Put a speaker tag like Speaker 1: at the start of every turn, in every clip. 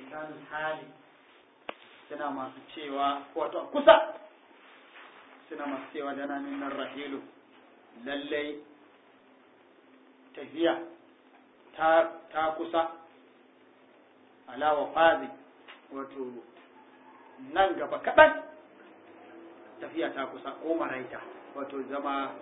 Speaker 1: lisanul hali suna masu cewa wato kusa suna masu cewa dana nan rahilu lallai tafiya ta ta kusa alawa fazi wato nan gaba kaɗan tafiya ta kusa ko maraita wato zama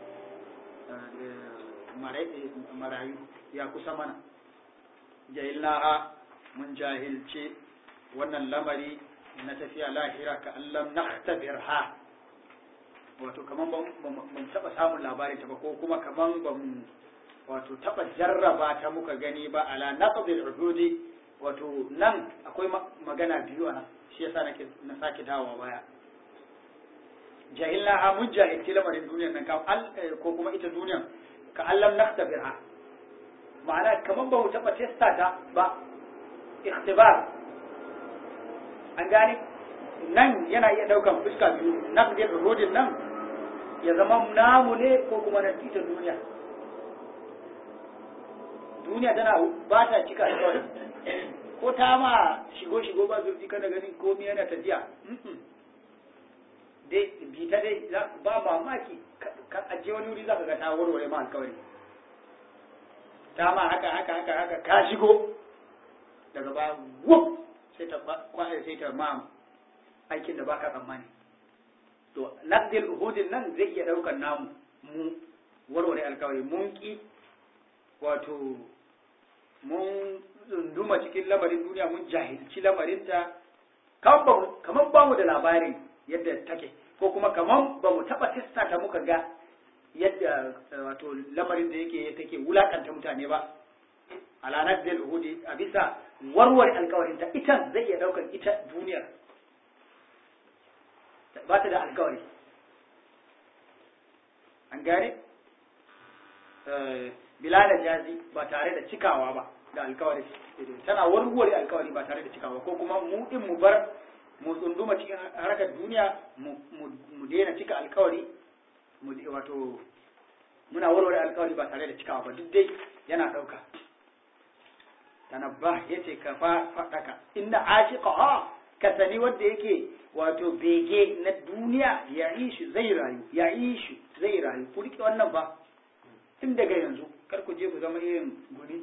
Speaker 1: marayu ya kusa mana jahilnaha mun jahilce wannan lamari na tafiya lahira ka allam nakhtabirha wato kaman ban taba samun labarin ta ba ko kuma kaman ban wato taba jarraba ta muka gani ba ala naqdil uhudi wato nan akwai magana biyu a nan shi yasa nake na sake dawowa baya jahilnaha mun jahilci lamarin duniyar nan ko kuma ita duniyar ka allam nakhtabirha ma'ana kaman ba mu taba testa ta ba ikhtibar an gane nan yana iya daukan fuska biyu naqdir rudin nan ya zama namu ne ko kuma na ita duniya duniya tana ba ta cika alƙawari ko ta ma shigo shigo ba zurfi kana ganin komai yana tafiya dai bi ta dai ba mamaki kan aje wani wuri zaka ga ta warware ma alƙawari ta ma haka haka haka haka ka shigo daga baya wuf sai ta kwaye sai ta ma aikin da baka tsammani to naqdil uhudin nan zai iya daukar namu mu warware alkawari mun ki wato mun tsunduma cikin lamarin duniya mun jahilci lamarinta kamar ba mu da labarin yadda take ko kuma kamar ba mu taɓa testa ta muka ga yadda wato lamarin da yake take wulakanta mutane ba alanar da uhudi a bisa warware alkawarin ta ita zai iya daukar ita duniyar ba ta da alkawari an gane bila da jazi ba tare da cikawa ba da alkawari tana warware alkawari ba tare da cikawa ko kuma mu din mu bar mu tsunduma cikin harkar duniya mu daina cika alkawari mu wato muna warware alkawari ba tare da cikawa ba duk dai yana ɗauka tanabba yace ka fa faɗaka inna ashiqa ka sani wanda yake wato bege na duniya ya ishu zai rayu ya ishu zai rayu ku rike wannan ba tun daga yanzu kar ku je ku zama irin guri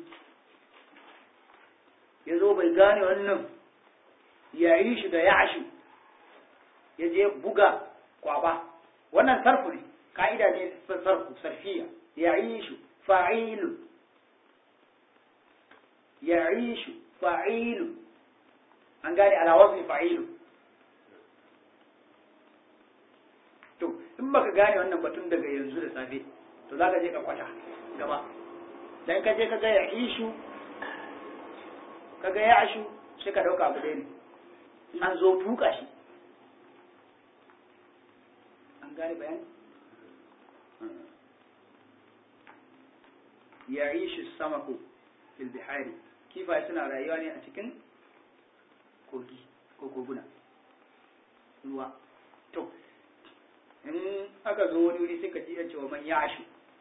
Speaker 1: ya zo bai gane wannan ya ishu da ya ashu ya je buga kwaba wannan sarfu ne ka'ida ne sarfu sarfiya ya ishu fa'ilun يعيش فعيل an gane ala wazni fa'ilu to in baka gane wannan batun daga yanzu da safe to zaka je ka kwata gaba dan ka je ka ga ya'ishu ka ga ya'ashu sai ka dauka abu ne an zo tuka shi an gane bayani ya'ishu samaku fil bihari kifaye suna rayuwa ne a cikin kogi ko koguna ruwa to in aka zo wani wuri sai ka ji yace wa man yashu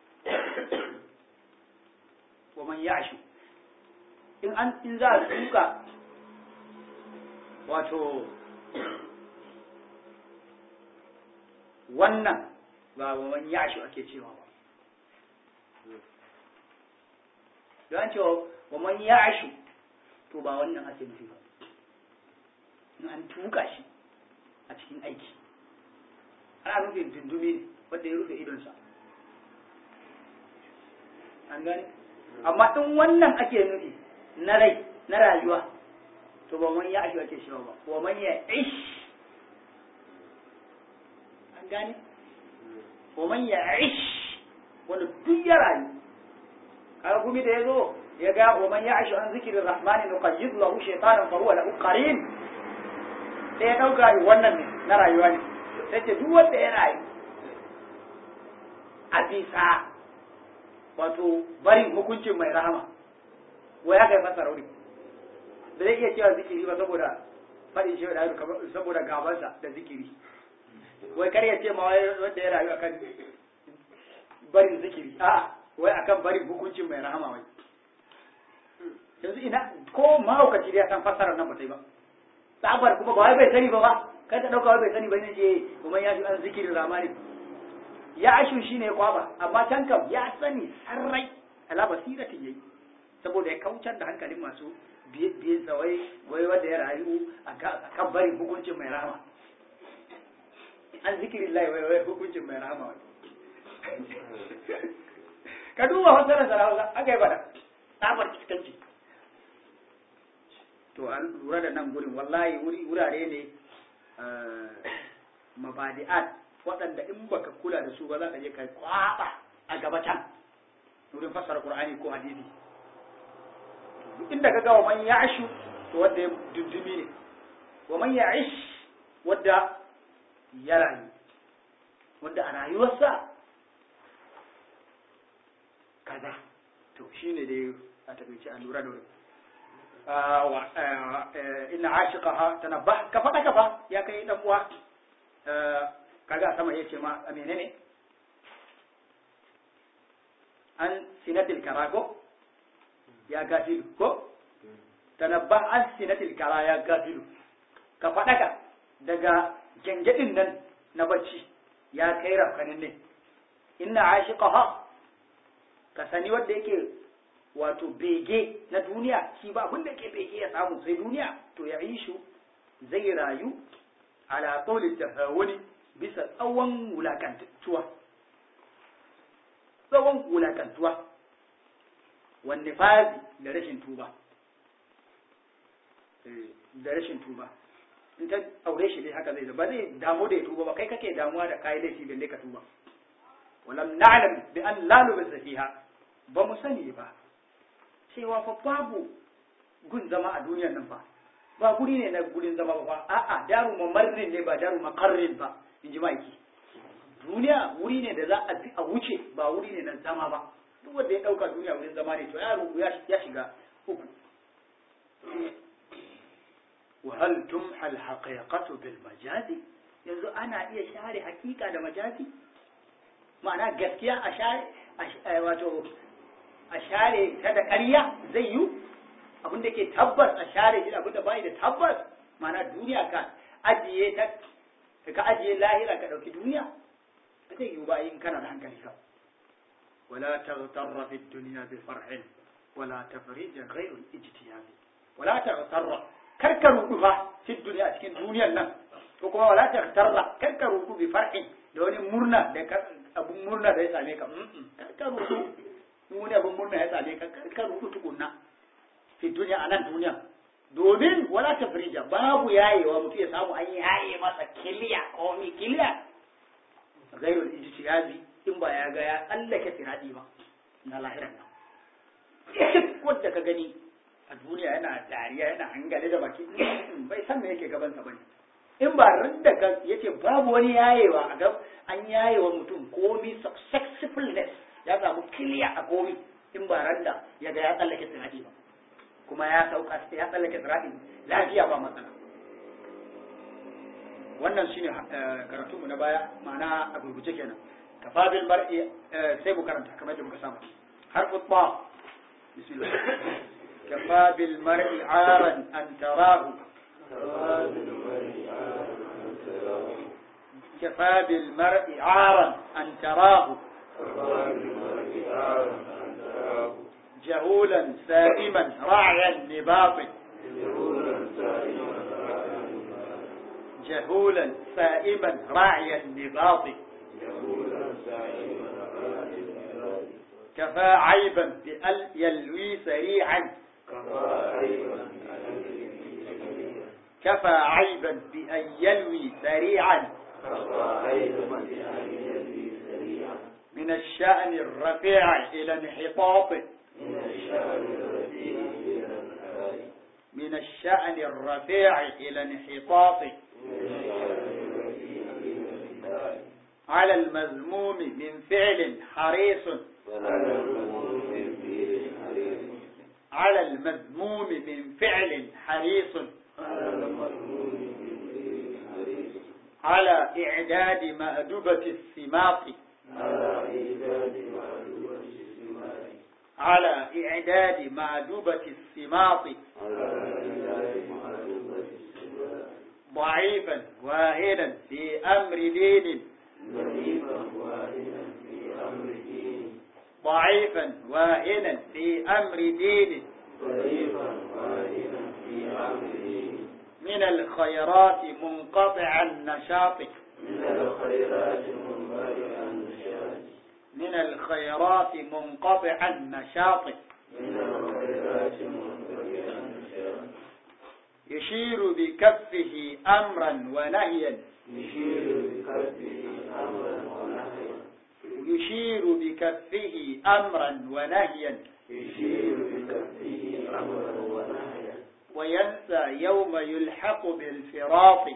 Speaker 1: wa man yashu in an in za a tuka wato wannan ba wa man yashu ake cewa ba don cewa wa man yashu to ba wannan ake nufi ba in an tuka shi a cikin aiki ana nufin dundumi ne wanda ya rufe idonsa an gane amma in wannan ake nufi na rai na rayuwa to ba man yashu ake shi ba wa man ya ish an gane wa man ya ish wanda duk ya rayu kaga gumi da ya zo ya ga wa man ya'shu an zikri rahman nuqayyid lahu shaytanan fa huwa lahu qarin sai ya dauka wannan ne na rayuwa ne sai ce duk wanda ya rayu a bisa wato barin hukuncin mai rahama wai aka yi masa rauni da zai iya cewa zikiri ba saboda faɗin shi da saboda gabansa da zikiri wai kar ya ce ma wanda ya rayu akan barin zikiri a'a wai akan barin hukuncin mai rahama wai yanzu ina ko mahaukaci da ya san fassarar nan ba ta yi ba tsabar kuma ba wai bai sani ba ba kai ta dauka wai bai sani ba ne je kuma ya ji an zikirin ramani ya ashu shine kwaba amma can kam ya sani sarrai ala basiratin yayi saboda ya kaucar da hankalin masu biye tsawai wai wanda ya rayu a kan barin hukuncin mai rahama an zikirin lai wai wai hukuncin mai rahama wai ka duba fasarar sarauta aka yi bada tsabar iskanci to an lura da nan gurin wallahi wurare ne mabadi'at waɗanda in baka kula da su ba za ka je kai kwaba a gaba can wurin fassara qur'ani ko hadisi inda ka ga wa man ya'shu to wanda ya dundumi ne wa man ya'ish wanda ya rayu wanda a rayuwarsa kaza to shine dai a takaice a lura da wani inna ashiqaha tanabbah ka fada ka fa ya kai dan uwa kaga sama yace ma a menene an sinatil karago ya gafilu ko tanabbah an sinatil kara ya gafilu ka fada ka daga gengedin nan na bacci ya kai rafkanin ne inna ashiqaha ka sani wanda yake wato bege na duniya shi ba abin da ke bege ya samu sai duniya to ya ishu zai rayu ala qawli tahawuni bisa tsawon wulakantuwa tsawon wulakantuwa wanne fazi da rashin tuba da rashin tuba in ta aure shi dai haka zai ba zai damu da ya tuba ba kai kake damuwa da kayi laifi balle ka tuba walam na'lam bi an la lubisa fiha ba mu sani ba cewa fa babu gun zama a duniyar nan fa ba guri ne na gurin zama ba a'a daru mamarrin ne ba daru makarrin ba in ji maiki duniya wuri ne da za a a wuce ba wuri ne na zama ba duk wanda ya dauka duniya wurin zama ne to ya rubu ya shiga uku wa hal tumha al haqiqatu bil majazi yanzu ana iya share hakika da majazi ma'ana gaskiya a share wato a share ta da ƙarya zai yi abin da ke tabbas a share shi abin da bai da tabbas mana duniya ka ajiye ta ka ajiye lahira ka ɗauki duniya ba zai yi ba in kana da hankali ka wala taghtarra fi dunya bi farhin wala tafrij ghayr al-ijtihad wala taghtarra karka rudu fa fi dunya cikin duniyar nan ko kuma wala taghtarra karka rudu bi farhin da wani murna da abun murna da ya same ka karka rudu in wani abin murna ya same ka ka rubu tukunna fi duniya a nan duniya domin wala ta firija babu yayewa mutum ya samu an yaye masa kiliya ko mi kiliya gairul ijtihadi in ba ya ga ya tsallake siradi ba na lahiran nan wanda ka gani a duniya yana dariya yana hangale da baki bai san me yake gabansa bane in ba rinda ka yace babu wani yayewa a gab an yayewa mutum komi successfulness ya samu kiliya a komi in ba randa ya ga ya tsallake sirati ba kuma ya sauka ya tsallake sirati lafiya ba matsala wannan shine karatu mu na baya ma'ana a gurguje kenan kafabil mar'i sai mu karanta kamar yadda muka saba har qutba bismillah kafabil mar'i aran an tarahu كفى بالمرء عارا أن تراه جهولا سائما راعي النباط جهولا سائما راعي النباط كفى عيبا بأل يلوي سريعا كفى عيبا بأن يلوي سريعا من الشأن الرفيع إلى انحطاط من الشأن الرفيع إلى انحطاط على المذموم من فعل حريص على المذموم من فعل حريص على إعداد مأدبة السماط على إعداد معدوبة السماط ضعيفا واهنا في أمر دين ضعيفا واهنا في أمر دين من الخيرات منقطع النشاط من الخيرات منقطع النشاط يشير بكفه أمرا ونهيا يشير بكفه أمرا ونهيا وينسى يوم يلحق بالفراط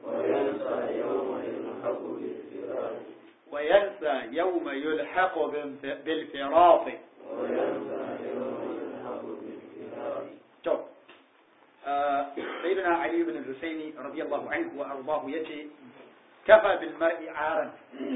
Speaker 1: وينسى يوم يلحق بالف- بالفراط تو آه، سيدنا علي بن الحسين رضي الله عنه وأرضاه يتي كفى بالمرء عارا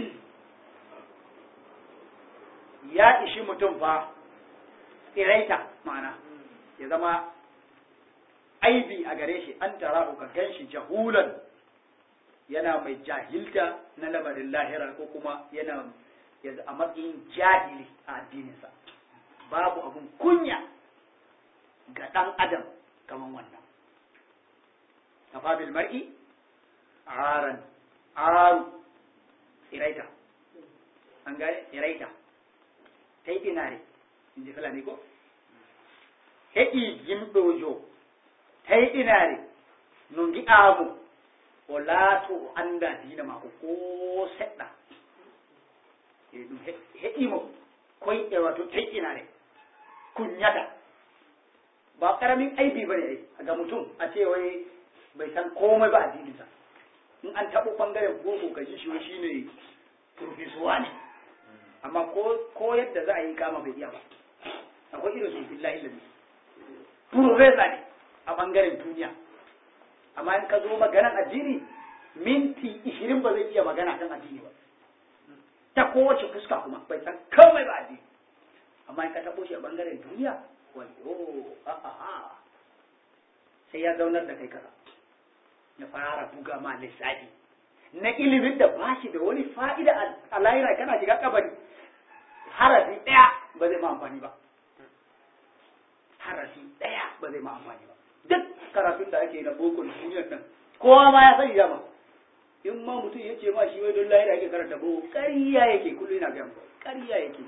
Speaker 1: ya ishi mutum fa tsiraita ma'ana ya zama aibi a gare shi an tara ka gan shi jahulan yana mai jahilta na lamarin lahira ko kuma yana ya a matsayin jahili a addininsa babu abun kunya ga ɗan adam kaman wannan kafa bil mar'i aran aru tsiraita an gane tsiraita tayɗinare inji fulani ko heƴi yimɗojo tayɗinare no gi'amo o laato o anda diina mako ko seɗɗa e ɗum heƴimo koyɗe wato tayɗinare kunyata ba ƙaramin aibi bane ai ga mutum a ce wai bai san komai ba addininsa in an taɓo ɓangaren boko ka ji shi wai shine profesuwa ne amma ko ko yadda za a yi kama bai iya ba akwai irin su billahi lalle profesa ne a bangaren duniya amma in ka zo maganan addini minti ishirin ba zai iya magana kan addini ba ta kowace fuska kuma bai san komai ba addini amma in ka taɓo shi a bangaren duniya wayo a'a sai ya zaunar da kai kasa ya fara buga ma lissafi na ilimin da ba shi da wani fa'ida a lahira kana shiga kabari harafi ɗaya ba zai ma amfani ba harafi ɗaya ba zai ma amfani ba duk karatun da ake na boko da duniyar nan kowa ma ya sani dama in ma mutum ya ce ma shi wai don lahira yake karanta boko ƙarya yake kullum yana gaya muku ƙarya yake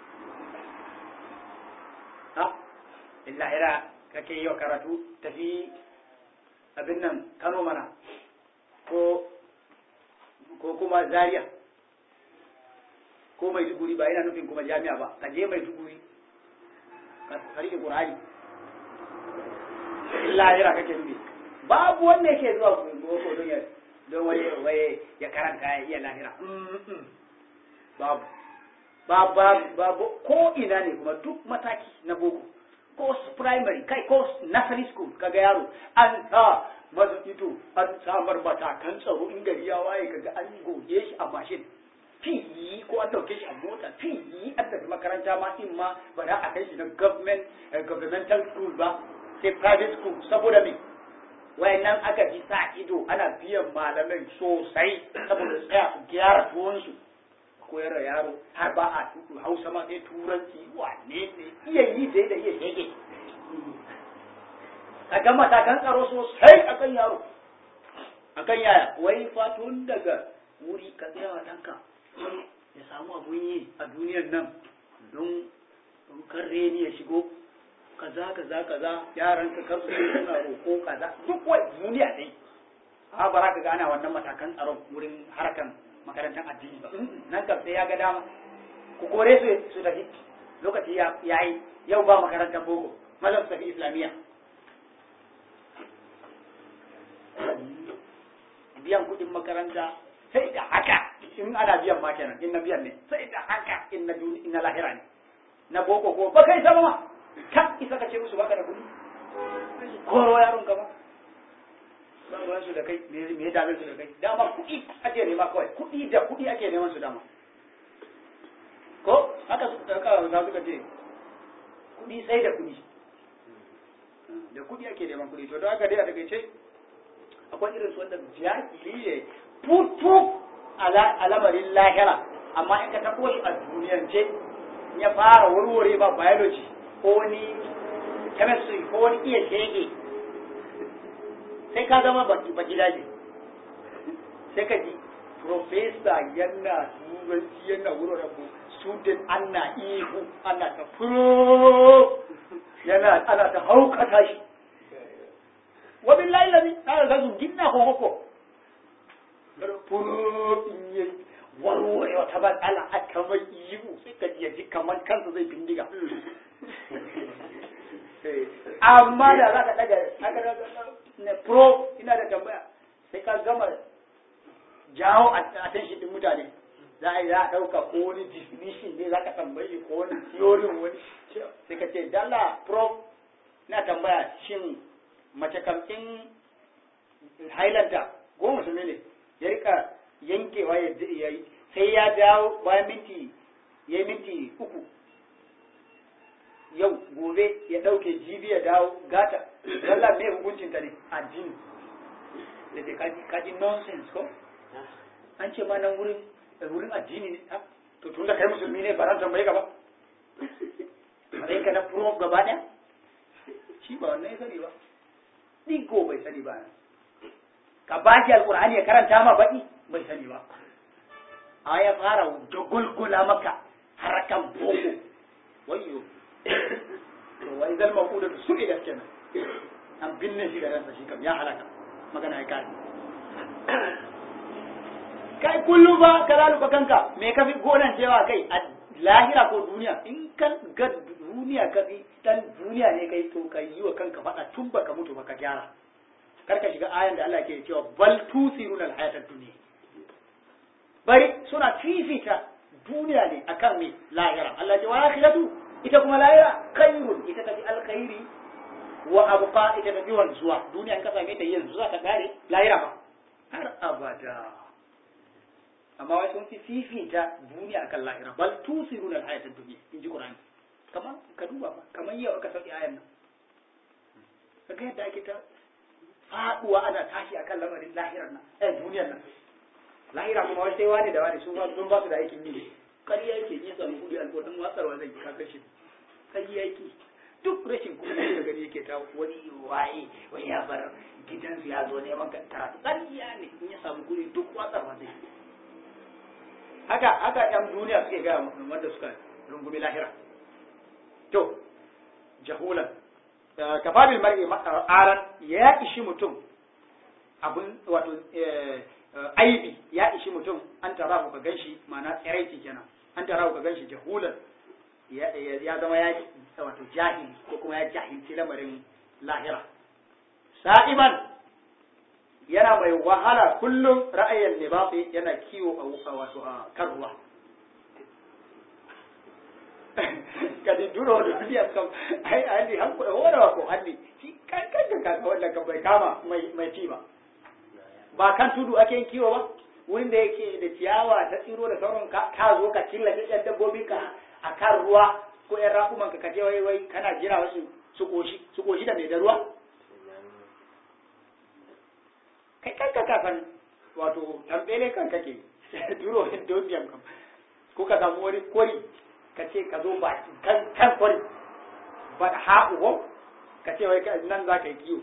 Speaker 1: ha in lahira kake yi wa karatu tafi abin nan kano mana ko ko kuma zaria ko mai duguri ba yana nufin kuma jami'a ba ka je mai duguri ka rike qur'ani lahira kake nufi babu wanda yake zuwa boko don ya don waye waye ya karanta ya iya lahira babu babu babu ko ina ne kuma duk mataki na boko ko primary kai ko nursery school kaga yaro an sa masa ito an samar matakan tsaro in gari ya waye kaga an goge shi a mashin fiyi ko an dauke shi a mota fiyi an tafi makaranta ma in ma ba za a kai shi na government governmental school ba sai private school saboda me wayannan aka ji sa ido ana biyan malamai sosai saboda tsaya su gyara tuwonsu koyar da yaro har ba a tuku hausa ma sai turanci wane ne iya yi dai da iya shege ka ga matakan tsaro sosai akan yaro akan yaya wai fatun daga wuri ka tsaya wa ɗanka ya samu abun yi a duniyar nan don kan reni ya shigo kaza kaza kaza yaran ka kar su suna roƙo kaza duk wai duniya dai a bara ka gana wannan matakan tsaron wurin harkan makarantar addini ba nan kam sai ya ga dama ku kore su su tafi lokaci ya yi yau ba makarantar boko malam su tafi islamiyya biyan kuɗin makaranta sai da haka in ana biyan ma kenan in na biyan ne sai da haka in na duni in na lahira ne na boko ko ba kai sama ma kan isa ka ce musu baka da kuɗi koro yaron ka ba ba ruwan su da kai me ya dame su da kai dama kuɗi ake nema kawai kuɗi da kuɗi ake neman su dama ko haka su haka za suka ce kuɗi sai da kuɗi da kuɗi ake neman kuɗi to don haka dai a takaice akwai irin su wanda jahili ne putu a lamarin lahira amma in ka tabo shi a duniyance ya fara warware ba biology ko wani chemistry ko wani iya shege sai ka zama ba gidaje sai ka ji professor yana turanci yana wuraren mu student ana ihu ana ta furo yana ana ta haukata shi wabin layi lazi na da su gina kokoko furo in yi warware wata matsala a kamar ihu sai ka ji kamar kansa zai bindiga amma da za ka daga na pro ina da tambaya sai ka gama jawo attention din mutane za a yi za a ɗauka ko wani definition ne za ka tambayi ko wani theory wani sai ka ce dala pro na tambaya shin mace kamfin highlander ko musulmi ne ya rika yankewa ya yi sai ya dawo bayan minti ya yi minti uku yau gobe ya ɗauke jibi ya dawo gata wallah mai hukuncin ta ne addini da ke kaji kaji nonsense ko an ce ma nan wurin wurin addini ne to tun da kai musulmi ne ba ran tambaye ka ba sai ka na pro gaba ɗaya shi ba wannan ya sani ba ɗigo bai sani ba ka ba shi alƙur'ani ya karanta ma baƙi bai sani ba a ya fara dagulgula maka harakan boko wayyo to wai zal maquda su ila kenan an binne shi da ransa shi kam ya halaka magana ya kai kai kullum ba ka laluba kanka me ka fi gonan cewa kai a lahira ko duniya in kan ga duniya ka fi dan duniya ne kai to kai yi wa kanka faɗa tun baka mutu baka gyara kar ka shiga ayan da Allah ke cewa bal tusiruna alhayatad dunya bari suna fifita duniya ne akan me lahira Allah ce wa akhiratu ita kuma lahira khairun ita tafi alkhairi wa abqa ita tafi wanzuwa duniya in ka same ta yanzu za ta kare lahira ba har abada amma wai sun fi fifita duniya akan lahira bal tusiruna alhayatad dunya in ji Qur'ani kamar ka duba ba kamar yau aka sauki ayan nan kaga yadda ake ta faduwa ana tashi akan lamarin lahirar nan eh duniyar nan lahira kuma wai sai wani da wani su ba sun ba su da aikin yi kariya yake yi samu kudi alƙawarin watsarwa zai ka kashe kariya yake duk rashin kuɗi da gani yake ta wani waye wai ya bar gidansu ya zo neman karatu kariya ne in ya samu kuɗi duk watsarwa zai haka haka ɗan duniya suke gaya mutum wanda suka rungumi lahira to jahulan kafabil mar'i aran ya ishi mutum abun wato aibi ya ishi mutum an tara ka ganshi ma'ana tsiraici kenan an tara ka ganshi jahulan ya zama ya wato jahili ko kuma ya jahilci lamarin lahira sa'iman yana mai wahala kullum ra'ayin libafi yana kiwo a wato a kan ruwa kadi duro da duniya kam ai ali han ko wala ko hanni shi kan kan ka wanda ka bai kama mai mai ci ba ba kan tudu ake yin kiwo ba wurin da yake da ciyawa ta tsiro da sauran ka zo ka killace ɗan dabbobi ka a kan ruwa ko ƴan raƙuman ka kaje wai wai kana jira wasu su koshi su koshi da mai da ruwa kai kanka kafan wato tambele kan kake duro dodiyam kam ko ka samu wani kori ka ce ka zo ba kan kan kori ba haƙu ko ka ce wai nan za ka yi kiwo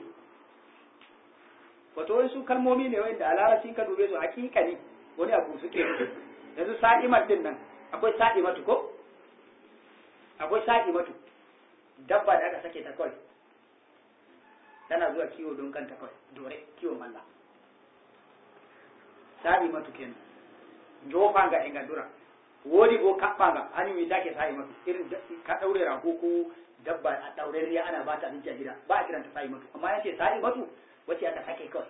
Speaker 1: wato wai su kalmomi ne wanda a larabcin ka dube su hakika ne wani abu suke yanzu sa'imar din nan akwai sa'imatu ko akwai sa'imatu dabba da aka sake ta kawai tana zuwa kiwo don kanta kawai dore kiwo malla sa'imatu kenan jofa ga ingadura wodi go kaɓɓa ga hannu mi take sa'imatu irin ka daure rago ko dabba a daure riya ana ba ta abinci a gida ba a kiranta sa'imatu amma yace sa'imatu wacce aka sake kawai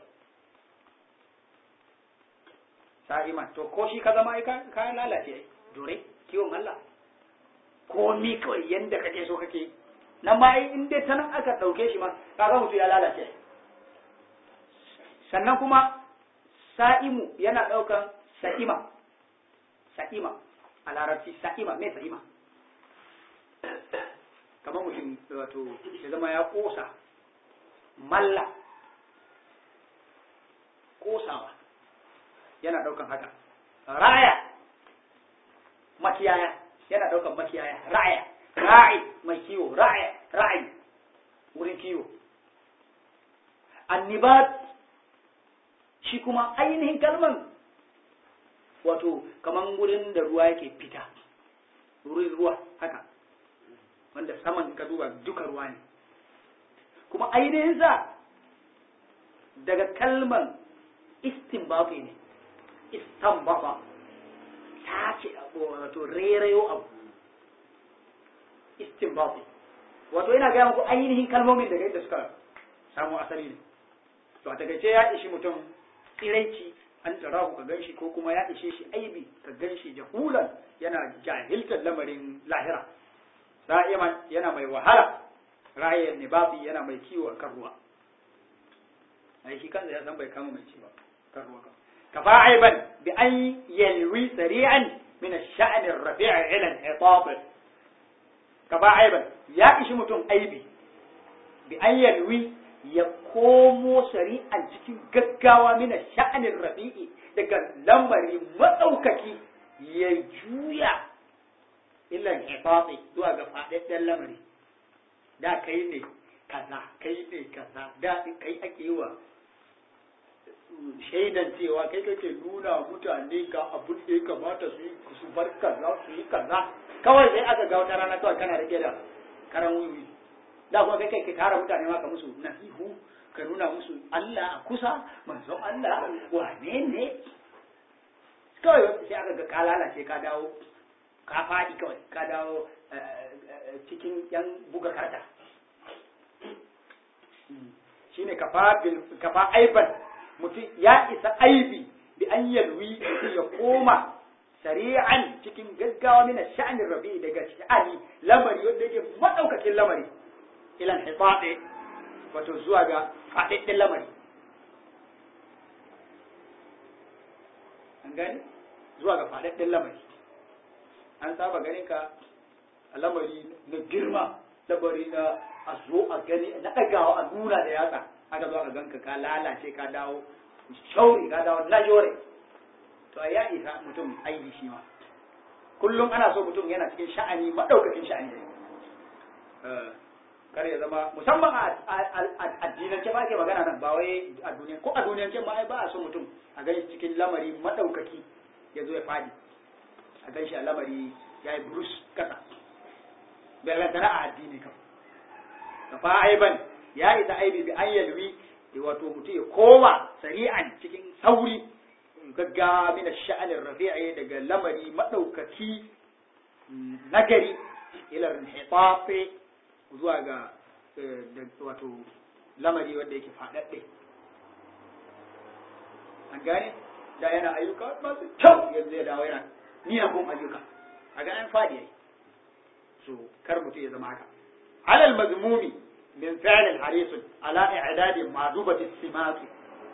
Speaker 1: sa'ima to ko shi ka zama ai ka lalace ai dore kiwon Allah ko mi kawai yanda kake so kake nan ma in dai ta nan aka dauke shi ma kaga mutu ya lalace sannan kuma sa'imu yana daukan sa'ima sa'ima a larabci sa'ima me sa'ima kamar mutum wato ya zama ya kosa malla kosawa yana daukan haka raya makiyaya yana daukan makiyaya raya ra'i mai kiwo raya ra'i wurin kiwo annibat shi kuma ainihin kalman wato kaman wurin da ruwa yake fita wurin ruwa haka wanda saman ka duba duka ruwa ne kuma ainihin sa daga kalman istinbabi ne istanbaba ta ce abu wato rerayo abu istinbabi wato yana gaya muku ainihin kalmomin daga yadda suka samu asali ne to a takaice ya ishi mutum tsiraici an tsara ka gan shi ko kuma ya ishe shi aibi ka gan shi jahulan yana jahiltar lamarin lahira da'iman yana mai wahala raye nibabi yana mai kiwo a kan ruwa ai shi kansa ya san bai kama mai ci ba kan ruwa ka fa aiban bi an yalwi sari'an min ash-sha'n ar-rafi' ila al-hitab ka fa aiban ya ishi mutum aibi bi an yalwi ya komo shari'an cikin gaggawa mina sha'anin rafi'i daga lamari matsaukaki ya juya illan ifafi zuwa ga faɗaɗɗen lamari da kai ne kaza kai ne kaza da kai ake yi wa shaidan cewa kai kake nuna mutane ga abin da ya kamata su yi su bar kaza su yi kaza kawai sai aka ga wata rana kawai kana rike da karan wiwi da kuma kai kai ka tara mutane ma ka musu nasihu ka nuna musu Allah a kusa manzon Allah wane ne kawai sai aka ga ka lalace ka dawo ka faɗi kawai ka dawo cikin yan buga karta shine kafa kafa aiban mutum ya isa aibi bi an yalwi ya koma sari'an cikin gaggawa mina sha'anin rabi daga sha'ani lamari wanda yake madaukakin lamari ilan hifaɗe wato zuwa ga faɗaɗɗen lamari an gani zuwa ga faɗaɗɗen lamari an saba ganin ka a lamari na girma lamari na a zo a gani na ɗagawa a nuna da yatsa aka zo aka ganka ka lalace ka dawo shauri ka dawo lajore to ya isa mutum aibi shi ma kullum ana so mutum yana cikin sha'ani maɗaukakin sha'ani kar ya zama musamman a addinance ba ke magana nan ba wai a duniya ko a duniyance ma ai ba a so mutum a gani cikin lamari madaukaki ya zo ya fadi a gan shi a lamari ya yi burus kasa bellantana a addini kam ka fa aiban ya isa aibi bi an yalwi wato mutum ya koma sari'an cikin sauri gaggawa mina sha'anin rafi'i daga lamari madaukaki nagari ilar hitafe zuwa ga wato lamari wanda yake faɗaɗɗe an gane da yana ayyuka masu kyau yanzu ya dawo yana miyagun ayyuka a ganin faɗi yayi so kar mutum ya zama haka alal mazmumi min fi'lin harisun ala i'dadi ma'dubati simati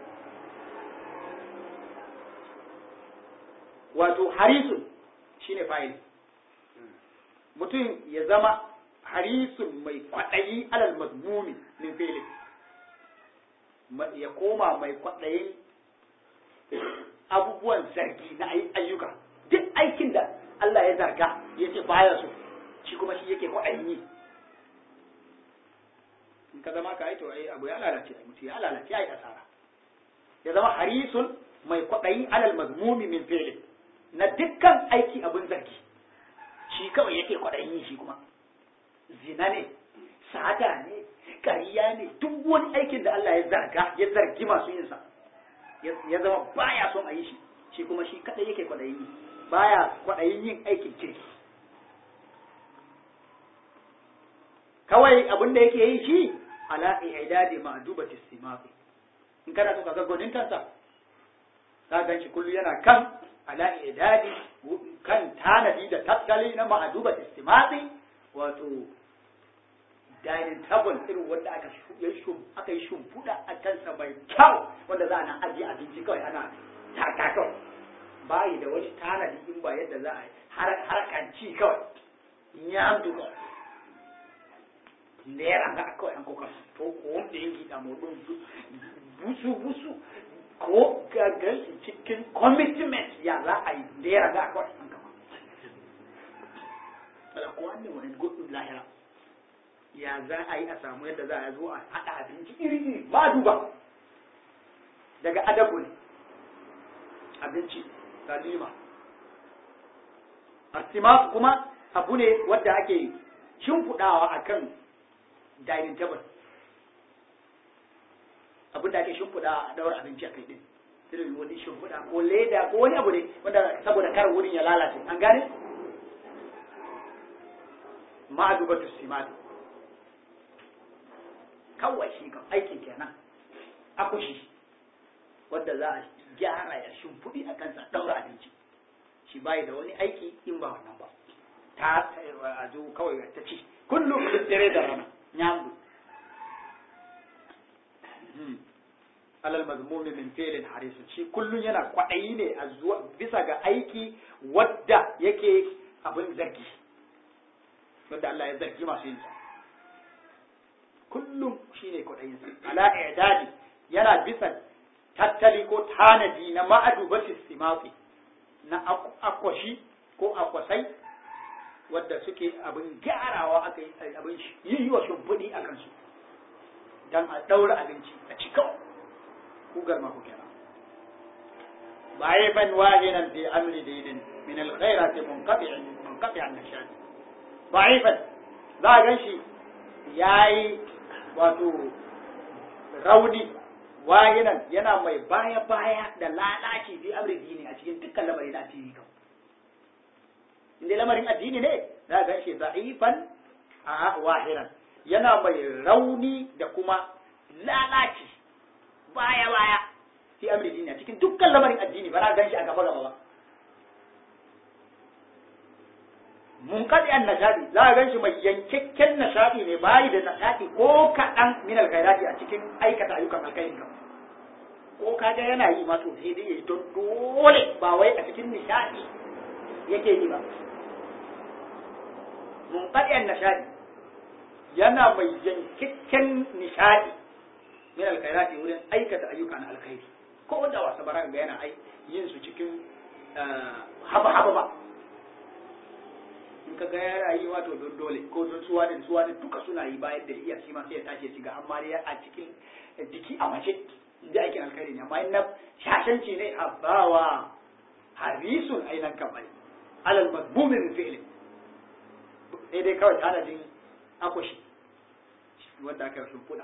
Speaker 1: wato harisun shine fa'il mutum ya zama harisun mai kwaɗayi alal mazmumi min filin ya koma mai kwaɗayin abubuwan zargi na ayyuka duk aikin da Allah ya zarga ya ce baya so shi kuma shi yake kwaɗayin yi in ka zama ka yi to ai abu ya lalace ai mutu ya lalace ai asara ya zama harisun mai kwaɗayi alal mazmumi min filin na dukkan aiki abin zargi shi kawai yake kwaɗayin yi shi kuma zina ne sata ne ƙariya ne duk wani aikin da Allah ya zarga ya zargi masu yinsa ya zama baya son a yi shi shi kuma shi kadai yake kwaɗayin yi baya kwaɗayin yin aikin kirki kawai abin da yake yi shi ala i'dadi ma'dubati istimafi in kana so ka ga gonintansa ka gan shi kullu yana kan ala i'dadi kan tanadi da tattali na ma'dubati istimafi wato dining table irin wanda aka yi aka yi shimfiɗa a kansa mai kyau wanda za a nan ajiye abinci kawai ana taka kawai bayi da wani tanadi in ba yadda za a yi harkanci kawai in ya hamdu kawai ndera nga kawai an koka to ko wanda ya gida mu ɗin busu busu ko gagal cikin commitment ya za a yi ndera nga kawai an kama ala ko wanda wani gudun lahira ya za a yi a samu yadda za a zo a haɗa abinci iri iri ba duba daga adabu ne abinci salima artimas kuma abu ne wadda ake shimfiɗawa a kan dining table abin da ake shimfiɗawa a daura abinci a kai ɗin irin wani shimfiɗa ko leda ko wani abu ne wanda saboda kar wurin ya lalace an gane ma'adubatu simatu kawai shi kan aikin kenan akushi wadda za a gyara ya shimfiɗi a kansa daura abinci shi bai da wani aiki in ba wannan ba ta a zo kawai ta ci kullum dare da rana nyamdu alal mazmumi min fi'lin harisun shi kullum yana kwaɗayi ne a zuwa bisa ga aiki wadda yake abin zargi wanda Allah ya zargi masu yin sa kullum shine kwaɗayin sa ala i'dadi yana bisa tattali ko tanadi na ma'adubati simafi na akwashi ko akwasai wadda suke abin gyarawa aka yi abin yi wa shimfiɗi a kansu don a ɗaura abinci a cika kugar ma ku kenan baye ban wahinan fi amri daidin min alkhairati munqati'an munqati'an nashad da'ifan za a ganshi yayi wato rauni wahinan yana mai baya baya da lalaci fi amri dini a cikin dukkan lamarin addini kan inda lamarin addini ne za a ganshi da'ifan a wahiran yana mai rauni da kuma lalaci baya baya fi amri dini a cikin dukkan lamarin addini ba za a ganshi a gaba gaba ba mun kaɗi an nashadi za a ganshi mai yankakken nashadi ne bayi da nashadi ko kaɗan min alkhairati a cikin aikata ayyukan alkhairin kan ko kaga yana yi ma to sai dai yayi don dole ba wai a cikin nishadi yake yi ba mun kaɗi an nashadi yana mai yankakken nishadi min alkhairati wurin aikata ayyukan alkhairi ko da wasa bara ga yana ai yin su cikin haba haba ba in ka ga ya rayuwa to don dole ko don suwa da suwa da duka suna yi bayan da iya shi ma sai ya tashi ya shiga amma dai a cikin jiki a mace inda aikin alkhairi ne amma in na shashanci ne a bawa harisun ainan kamar alal mazmumin fi'li sai dai kawai tanadin akwashi wanda aka sun fuda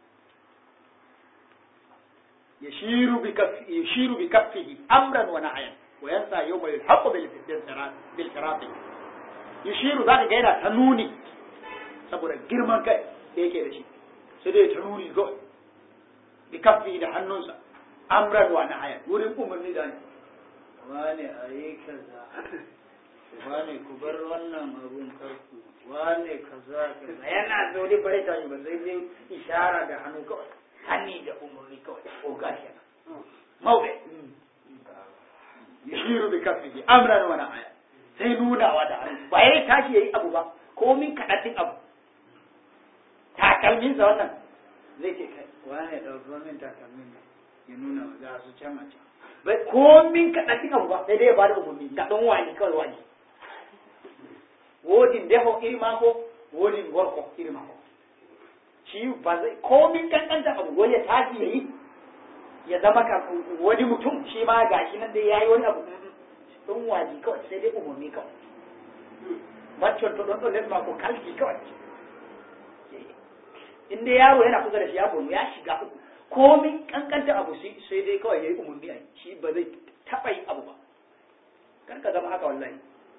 Speaker 1: يشير بكف يشير بكفه امرا ونهيا وينسى يوم يلحق بالفراق yushiru za ka ga yana ta nuni saboda girman kai da yake da shi sai dai ta nuni kawai bi kafi da hannunsa amran wa nahaya wurin umarni da ne
Speaker 2: wane a yi kaza wane ku bar wannan abun karku wane kaza kaza
Speaker 1: yana zaune bare ta ba sai dai ishara da hannu kawai hanni da umarni kawai ko gashi mawde yushiru bi kafi amran wa nahaya sai nunawa da hannu ba ya tashi ya yi abu ba komin kaɗaɗin abu takalminsa wannan zai ce kai
Speaker 2: wane ɗauki min takalmin ya nuna wa za su can a can
Speaker 1: bai komin kaɗaɗin abu ba sai dai ya ba da umarni ga ɗan wani kawai wani wodin deho iri mako wodin gorko iri mako shi ba zai komin kankanta abu wani ya tashi ya yi ya zama ka wani mutum shi ma gashi nan dai ya yi wani abu ɗan waji kawai sai dai umarni kawai macon to ɗon ɗon lesma ko kalki kawai in dai yaro yana kusa da shi ya bonu ya shiga uku komin kankanta abu sai dai kawai ya yi umarni a shi ba zai taɓa yin abu ba kar ka zama haka wallahi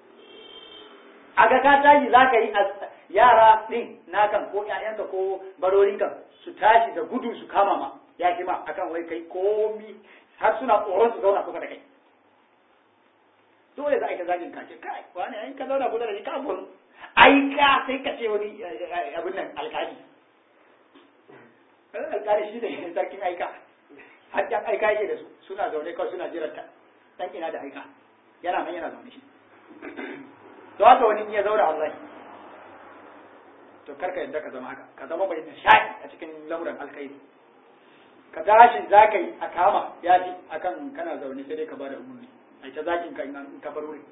Speaker 1: a ga ka tashi za ka yi yara ɗin nakan ko ƴaƴanka ko barorinka su tashi da gudu su kama ma ya fi ma akan wai kai komi har suna tsoron su zauna kusa da kai dole za a yi ta zagin kace kai wani ai ka zauna kusa da ni ka bonu ai ka sai ka ce wani abin nan alkali alkali shi ne sarkin aika hajjan aika yake da su suna zaune kawai suna jiran ta dan ina da aika yana nan yana zaune shi to haka wani ya zauna wallahi to karka yadda ka zama haka ka zama mai nishaɗi a cikin lamuran alkhairi ka tashi za ka yi a kama ya ji akan kana zaune sai dai ka bada umarni a ta zakin ka in ka bar wuri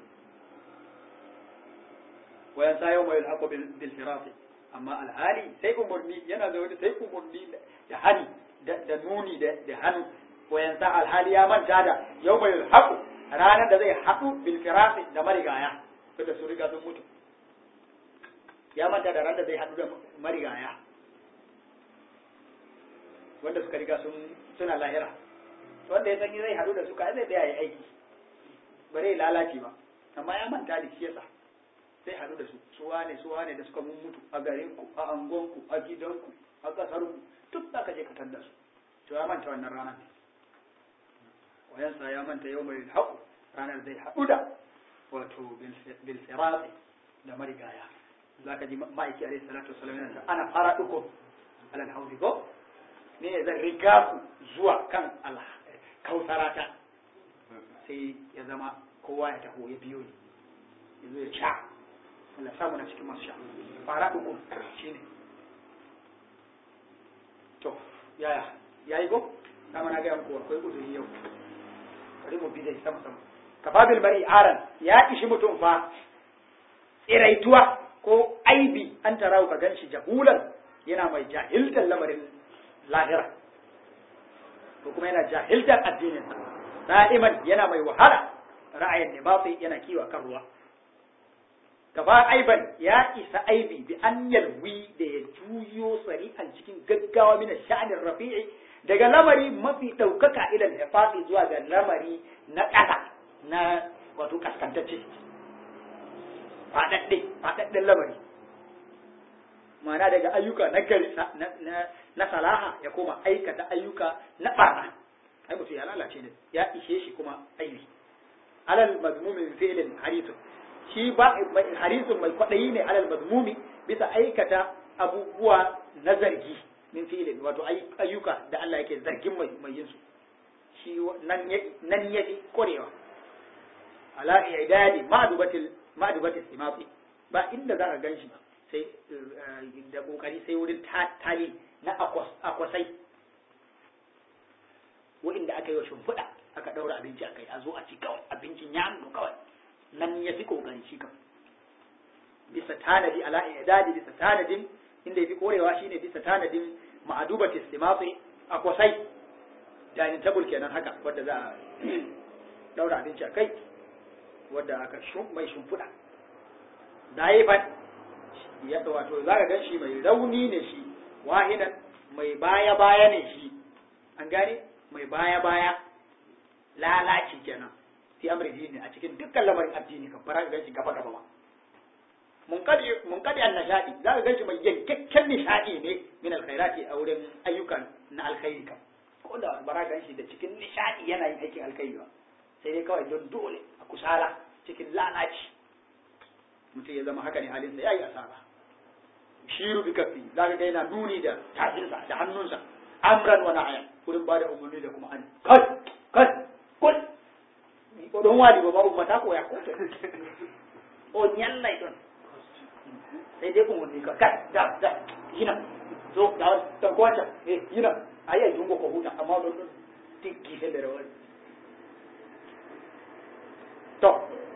Speaker 1: wayan sa yau mai alhaqu bil firati amma alhali sai umarni yana zaune sai umarni da hani da nuni da hannu wayan sa alhali ya manta da yau mai alhaqu ranar da zai haɗu bil firati da marigaya da su riga sun mutu ya manta da ranar da zai haɗu da marigaya wanda suka riga sun suna lahira wanda ya san zai haɗu da suka zai tsaya yi aiki ba zai lalace ba amma ya manta da shi yasa sai haɗu da su su wane su wane da suka mun mutu a garin ku a angon ku a gidan ku a kasar ku duk za ka je ka tanda su to ya manta wannan ranar wayansa ya manta yau mai haƙu ranar zai haɗu da wato bil firati da marigaya za ka ji ma'aiki alaihi salatu wasallam yana ta ana fara dukum alal haudi ko ne zan riga ku zuwa kan Allah kausarata sai ya zama kowa ya taho ya biyo ni yanzu ya sha Allah samu na cikin masu sha fara dukum shine to yaya yayi go dama na ga muku akwai uzuri yau bari mu bi dai sama sama kafabil bari aran ya ishi mutum fa tsiraituwa ko aibi an tarawu ka ganshi jahulan yana mai jahiltar lamarin lahira ko kuma yana jahiltar addinin da'iman yana mai wahala ra'ayin nibati yana kiwa kan ruwa gaba aiban ya isa aibi bi an yalwi da ya juyo sari'an cikin gaggawa mina sha'anin rafi'i daga lamari mafi ɗaukaka ilan hifati zuwa ga lamari na ƙasa na wato kaskantacce faɗaɗɗe faɗaɗɗen lamari ma'ana daga ayyuka na gari na salaha ya koma aikata ayyuka na ɓarna ai mutum ya lalace ne ya ishe shi kuma aibi alal mazmumin fi'lin harisun shi ba harisun mai kwaɗayi ne alal mazmumi bisa aikata abubuwa na zargi min fi'lin wato ayyuka da Allah yake zargin mai mai yin su shi nan ya nan ya fi korewa ala idadi ma'dubatil ma'dubatil simafi ba inda za ka ganshi sai da kokari sai wurin tali na akwasai wa'inda aka yi wa shimfiɗa aka ɗaura abinci a kai a zo a ci kawai abincin ya nuna kawai nan ya fi kokari shi kan bisa tanadi ala idadi bisa tanadin inda ya fi korewa shine bisa tanadin ma'adubatis simafi akwasai dining table kenan haka wadda za a ɗaura abinci a kai wadda aka mai shimfiɗa daifan ya wato za ka gan shi mai rauni ne shi wahidan mai baya baya ne shi an gane mai baya baya lalaci kenan fi amri dini a cikin dukkan lamarin addini kan fara gan shi gaba gaba ba mun kadi mun kadi an nishadi za ka gan shi mai yankakken nishadi ne min alkhairati a wurin ayyukan na alkhairi kan ko da bara gan shi da cikin nishadi yana yin aikin alkhairi ba sai dai kawai don dole a kusala cikin lalaci mutum ya zama haka ne halinsa ya yi asara shiru bi kafi za ka ga yana nuni da tafinsa da hannunsa amran wa na'ayan wurin ba da umarni da kuma an kai kai kul ko don wali ba babu mata ko ya ko o nyallai don sai dai umarni ka kai da da yina zo da da ko wata eh yina ayi dungo ko huta amma don tikki sai da rawani to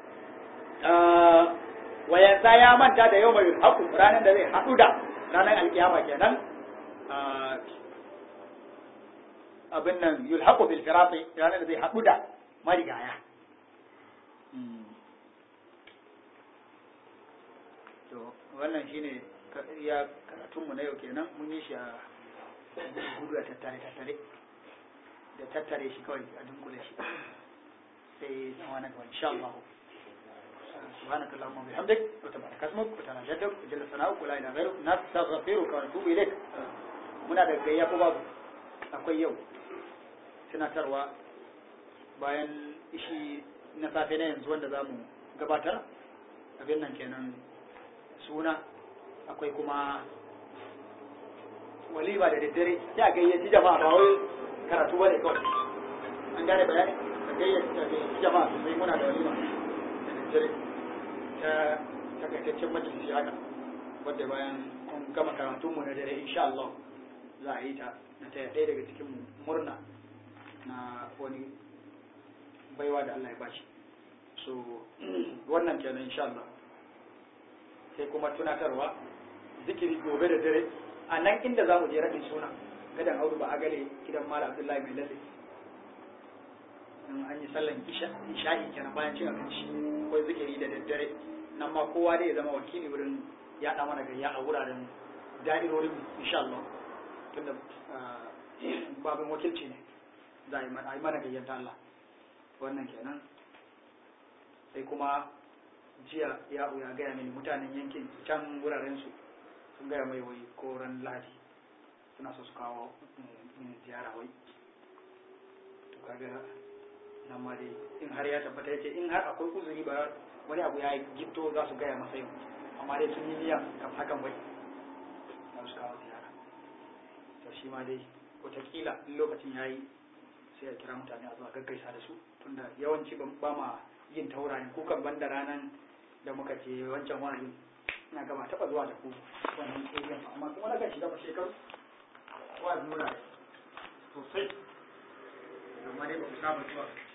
Speaker 1: wayansa ya manta da yau mai haku ranar da zai haɗu da ranar alkiyama kenan abin nan yulhaqu bil firati ranar da zai haɗu da marigaya to wannan shine ya karatun mu na yau kenan mun yi shi a gudu a tattare tattare da tattare shi kawai a dunkule shi sai zama na gaba insha Allah سبحانك اللهم وبحمدك وتبارك اسمك وتعالى جدك وجل ثناؤك ولا اله غيرك نستغفرك ونتوب اليك muna da gayya ko babu akwai yau tunatarwa bayan ishi na safe na yanzu wanda za mu gabatar abin nan kenan suna akwai kuma walima da daddare ya gayyaci jama'a ba wai karatu ba ne kawai an gane bayani ka gayyaci jama'a sosai muna da walima da daddare ta takaitaccen majalisi haka wadda bayan mun gama karatunmu na dare insha Allah za a yi ta na taya ɗaya daga cikin murna na wani baiwa da Allah ya bashi so wannan kenan insha Allah sai kuma tunatarwa zikiri gobe da dare a nan inda za mu je raɗin suna gadan audu ba a gale gidan mala abdullahi mai lalle in an yi sallan isha'i kenan bayan cin abinci akwai zikiri da daddare nan ma kowa dai ya zama wakili wurin yaɗa mana gayya a wuraren da'irorin insha Allah tunda babin wakilci ne za a yi mana gayyar ta Allah wannan kenan sai kuma jiya ya ya gaya mini mutanen yankin can wuraren su sun gaya mai wai ko ran ladi suna so su kawo mini ziyara wai to kaga nan ma dai in har ya tabbata yace in har akwai uzuri ba wani abu ya gitto za su gaya masa yau amma dai sun yi niyya kam hakan wai za su kawo ziyara to shi ma dai wataƙila in lokacin ya yi sai a kira mutane a zuwa gaggaisa da su tunda yawanci ba ma yin taurari kukan banda ranar da muka je wancan wani ina gaba taɓa zuwa da ku wannan area amma kuma na gashi gaba shekaru wa nuna sosai amma dai ba ku saba zuwa